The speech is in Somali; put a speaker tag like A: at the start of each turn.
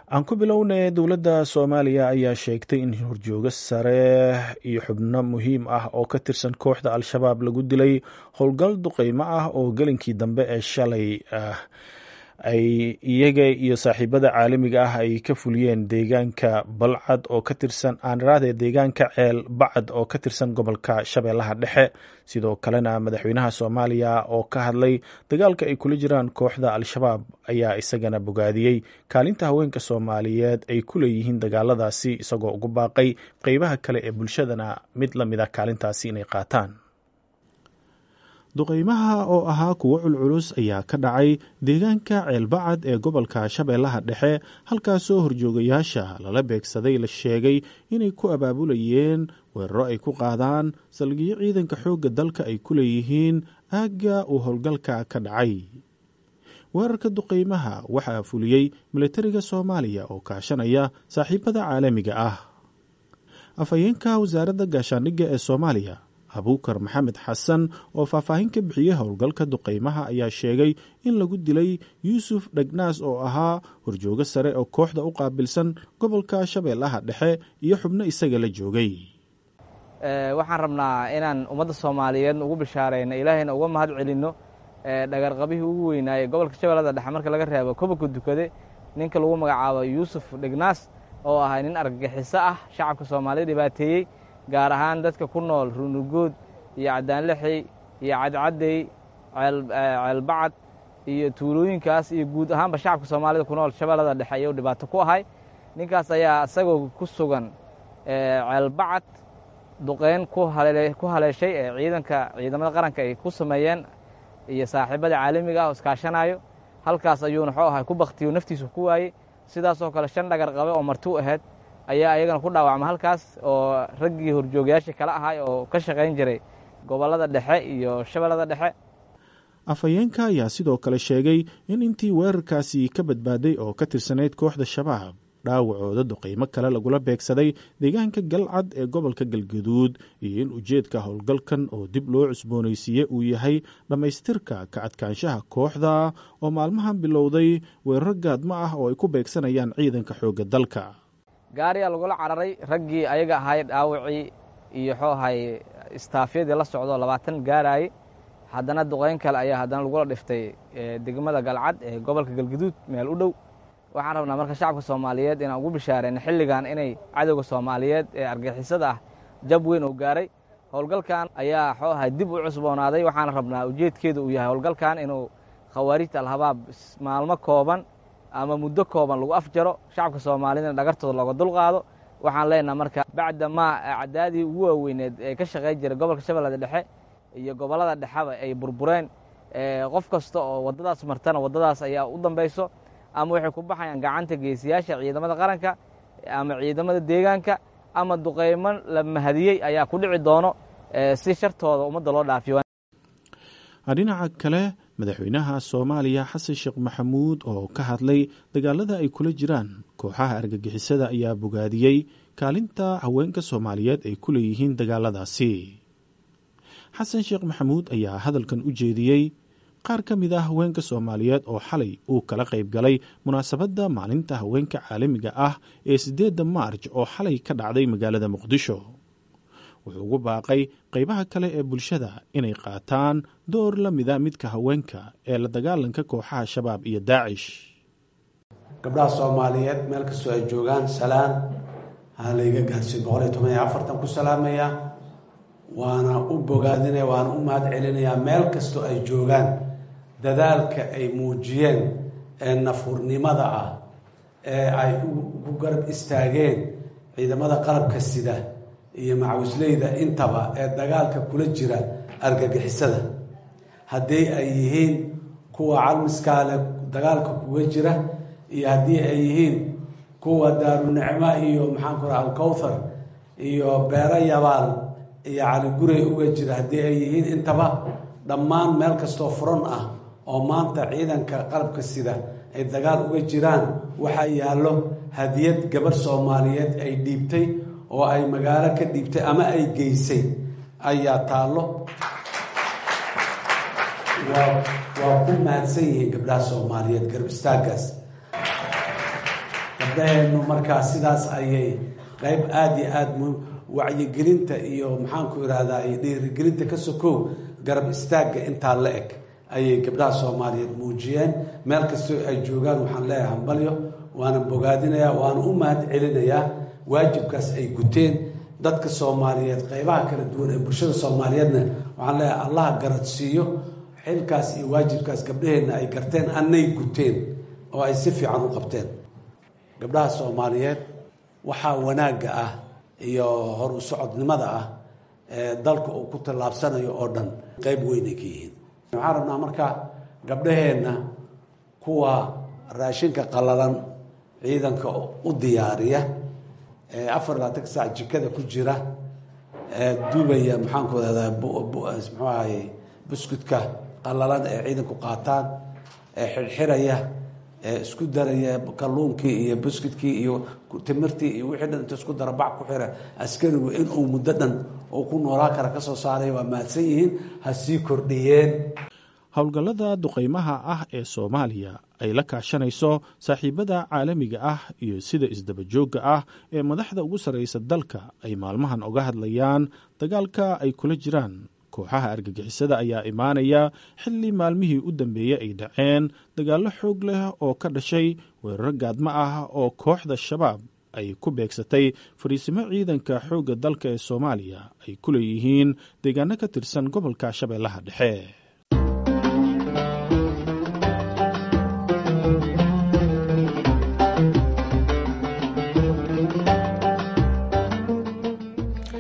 A: aan ku bilownay dowladda soomaaliya ayaa sheegtay in horjoogo sare iyo xubno muhiim ah oo ka tirsan kooxda al-shabaab lagu dilay howlgal duqeymo ah oo gelinkii dambe ee shalay ah ay iyaga iyo saaxiibada caalamiga ah ay ka fuliyeen deegaanka balcad oo ka tirsan aaniraade deegaanka ceel bacad oo ka tirsan gobolka shabeellaha dhexe sidoo kalena madaxweynaha soomaaliya oo ka hadlay dagaalka ay kula jiraan kooxda al-shabaab ayaa isagana bogaadiyey kaalinta haweenka soomaaliyeed ay ku leeyihiin dagaaladaasi isagoo ugu baaqay qeybaha kale ee bulshadana mid la mid a kaalintaasi inay qaataan duqeymaha oo ahaa kuwo culculus ayaa ka dhacay deegaanka ceelbacad ee gobolka shabeellaha dhexe halkaasoo horjoogayaasha lala beegsaday la sheegay inay ku abaabulayeen weeraro ay ku qaadaan salgiyo ciidanka xoogga dalka ay ku leeyihiin aagga uu howlgalka ka dhacay weerarka duqeymaha waxaa fuliyey milatariga soomaaliya oo kaashanaya saaxiibada caalamiga ah afhayeenka wasaaradda gaashaandhigga ee soomaaliya abuukar maxamed xasan oo faahfaahin ka bixiyey howlgalka duqeymaha ayaa sheegay in lagu dilay yuusuf dhegnaas oo ahaa horjoogo sare oo kooxda u qaabilsan gobolka shabeellaha dhexe iyo xubno isaga la joogay
B: waxaan rabnaa inaan ummadda soomaaliyeed ugu bishaarayno ilaahayna uga mahad celinno dhagarqabihii ugu weynaaye gobolka shabeellada dhexe marka laga reebo kobanka dukade ninka lagu magacaabo yuusuf dhegnaas oo ahay nin argagixiso ah shacabka soomaaliyed dhibaateeyey gaar ahaan dadka ku nool runugood iyo cadaanlixi iyo cadcaddey ceelbacad iyo tuulooyinkaas iyo guud ahaanba shacabka soomaalida ku nool shabeellada dhexe ayuu dhibaato ku ahay ninkaas ayaa isagoo ku sugan ceelbacad duqeyn ku haleeshay ee ciidanka ciidamada qaranka ay ku sameeyeen iyo saaxiibada caalamiga ah oo iskaashanayo halkaas ayuuna xuu ahay ku baktiyo naftiisu ku waayey sidaasoo kale shan dhagar qabe oo marti u ahayd ayaa ayagana ku dhaawacma halkaas oo raggii horjoogayaashii kala ahay oo ka shaqayn jiray gobollada dhexe iyo shabeellada dhexe
A: afhayeenka ayaa sidoo kale sheegay in intii weerarkaasi ka badbaaday oo ka tirsanayd kooxda shabaab dhaawacooda duqeymo kale lagula beegsaday deegaanka galcad ee gobolka galgaduud iyo in ujeedka howlgalkan oo dib loo cusboonaysiiye uu yahay dhammaystirka ka adkaanshaha kooxda oo maalmahan bilowday weeraro gaadmo ah oo ay ku beegsanayaan ciidanka xoogga dalka
B: gaariyaa lagula cararay raggii ayaga ahay dhaawacii iyo xuu ahay istaafyadii la socdo labaatan gaaraayey haddana duqeyn kale ayaa haddana lagula dhiftay degmada galcad ee gobolka galgaduud meel u dhow waxaan rabnaa marka shacabka soomaaliyeed inaan ugu bishaarayna xilligan inay cadowga soomaaliyeed ee argixisada ah jab weyn oo gaaray howlgalkan ayaa xuu ahay dib u cusboonaaday waxaana rabnaa ujeedkeedu uu yahay howlgalkan inuu khawaarijta alhabaab maalmo kooban ama muddo kooban lagu afjaro shacabka soomaaliyedna dhagartooda looga dulqaado waxaan leenaha marka bacda maa acdaadii ugu waaweyneed ee ka shaqayn jiray gobolka shabeellada dhexe iyo gobollada dhexeba ay burbureen qof kasta oo waddadaas martana waddadaas ayaa u dambayso ama waxay ku baxayaan gacanta geesiyaasha ciidamada qaranka ama ciidamada deegaanka ama duqeymo la mahadiyey ayaa ku dhici doono si shartooda ummadda loo dhaafiyo
A: dhinaca kale madaxweynaha soomaaliya xasan sheekh maxamuud oo ka hadlay dagaalada ay kula jiraan kooxaha argagixisada ayaa bogaadiyey kaalinta haweenka soomaaliyeed ay ku leeyihiin dagaaladaasi xasan sheekh maxamuud ayaa hadalkan u jeediyey qaar ka mid ah haweenka soomaaliyeed oo xalay uu kala qayb galay munaasabadda maalinta haweenka caalamiga ah ee siddeedda maarj oo xalay ka dhacday magaalada muqdisho wuxuu ugu baaqay qaybaha kale ee bulshada inay qaataan door la mida midka haweenka ee la dagaalanka kooxaha shabaab iyo daacish
C: gabdhaha soomaaliyeed meel kastoo ay joogaan salaan ha layga gaarsiin boqol iyo toban iyo afartan ku salaamaya waana u bogaadinaya waana u mahad celinayaa meel kastoo ay joogaan dadaalka ay muujiyeen ee nafurnimada ah ee ay ugu garab istaageen ciidamada qalabka sida iyo macawisleyda intaba ee dagaalka kula jira argagixisada haddii ay yihiin kuwa calmiskaale dagaalka kuga jira iyo haddii ay yihiin kuwa daarunicmo iyo maxaanku raha alkowthar iyo beero yabaal iyo caligurey uga jira haddii ay yihiin intaba dhammaan meel kastoo furan ah oo maanta ciidanka qalabka sida ay dagaal uga jiraan waxaa yaallo hadiyad gabar soomaaliyeed ay dhiibtay oo ay magaalo ka dhiibtay ama ay geysay ayaa taallo waa ku mahadsan yihiin gabdhaha soomaaliyeed garab istaagaas gabdhaheennu markaa sidaas ayay qayb aada iyo aada mu wacyigelinta iyo maxaanku ihahdaa iyo dhiirigelinta ka sokow garab istaagga intaa la eg ayay gabdhaha soomaaliyeed muujiyeen meel kastoo ay joogaan waxaan leeyahay hambalyo waana bogaadinayaa waana u mahad celinayaa waajibkaas ay guteen dadka soomaaliyeed qaybaha kala duwan ee bulshada soomaaliyeedna waxaan leeyahay allaha garadsiiyo xilkaas iyo waajibkaas gabdhaheenna ay garteen annay guteen oo ay si fiican u qabteen gabdhaha soomaaliyeed waxaa wanaagga ah iyo hor u socodnimada ah ee dalka uu ku tallaabsanayo oo dhan qayb weynay ka yihiin waxaan rabnaa marka gabdhaheenna kuwa raashinka qalalan ciidanka u diyaariya ee afar labaatan saac jikada ku jira ee dubaya maxaanku rahdaa muxuu ahaye buskudka qalalan ee ciidanku qaataan ee xirxiraya ee isku daraya kalluunkii iyo buskudkii iyo timirtii iyo wixii dhan inta isku dara bac ku xira askarigu inuu muddo dhan uu ku noolaa kara ka soo saaraya waa mahadsan yihiin ha sii kordhiyeen
A: howlgallada duqaymaha ah ee soomaaliya ay la kaashanayso saaxiibada caalamiga ah iyo sida isdabajoogga ah ee madaxda ugu sarraysa dalka ay maalmahan oga hadlayaan dagaalka ay kula jiraan kooxaha argagixisada ayaa imaanaya xilli maalmihii u dambeeyey ay dhaceen dagaallo xoog leh oo ka dhashay weeraro gaadmo ah oo kooxda shabaab ay ku beegsatay fariisimo ciidanka xoogga dalka ee soomaaliya ay ku leeyihiin deegaano ka tirsan gobolka shabeellaha dhexe